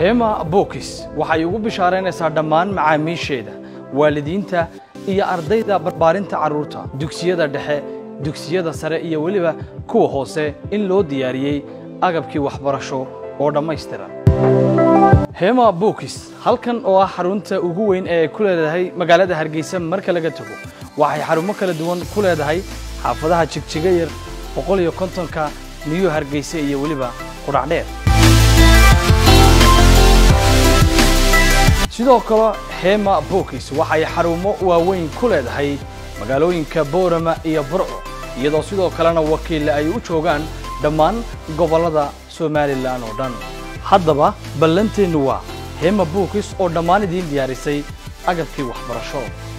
hema bookis waxay ugu bishaaraynaysaa dhammaan macaamiisheeda waalidiinta iyo ardayda barbaarinta carruurta dugsiyada dhexe dugsiyada sare iyo weliba kuwa hoose in loo diyaariyey agabkii waxbarasho oo dhammaystiran hema bookis halkan oo ah xarunta ugu weyn ee ay ku leedahay magaalada hargeysa marka laga tago waxay xarumo kala duwan ku leedahay xaafadaha jigjiga yar boqol iyo kontonka niyu hargeysa iyo weliba qudhacdheer sidoo kale hema bookis waxay xarumo waaweyn ku leedahay magaalooyinka boorama iyo burco iyadoo sidoo kalena wakiille ay u joogaan dhammaan gobollada somalilan oo dhan haddaba ballanteennu waa hema bookis oo dhammaan idiin diyaarisay agabkii waxbarasho